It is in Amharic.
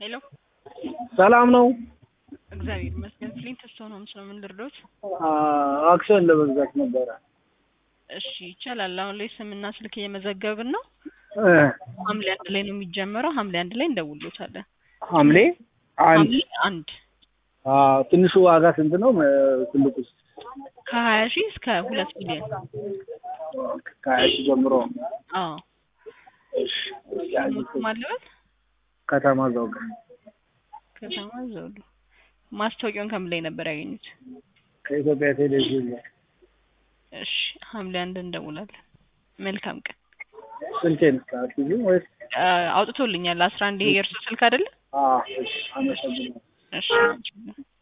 ሄሎ ሰላም ነው። እግዚአብሔር ይመስገን። ፍሊንት ስቶን ሆምስ ነው። ምን ልርዶት? አክሲዮን ለመግዛት ነበረ። እሺ ይቻላል። አሁን ላይ ስምና ስልክ እየመዘገብን ነው። እ ሐምሌ አንድ ላይ ነው የሚጀመረው። ሐምሌ አንድ ላይ እንደውሎታለን። ሐምሌ አንድ ሐምሌ አንድ አ ትንሹ ዋጋ ስንት ነው? እ ትልቁስ ከሀያ ሺህ እስከ ሁለት ሚሊዮን ከሀያ ሺህ ጀምሮ አዎ እሺ። ሞት ማለበት ከተማ ዘውግ ከተማ ዘውዱ ማስታወቂያውን ከምን ላይ ነበር ያገኙት? ከኢትዮጵያ ቴሌቪዥን ላይ እሺ ሐምሌ አንድ እንደውላለን። መልካም ቀን። ስልኬን ስልኬን ወይስ አ፣ አውጥቶልኛል አስራ አንድ ይሄ የእርሱ ስልክ አይደለ? አ እሺ አመሰግናለሁ። እሺ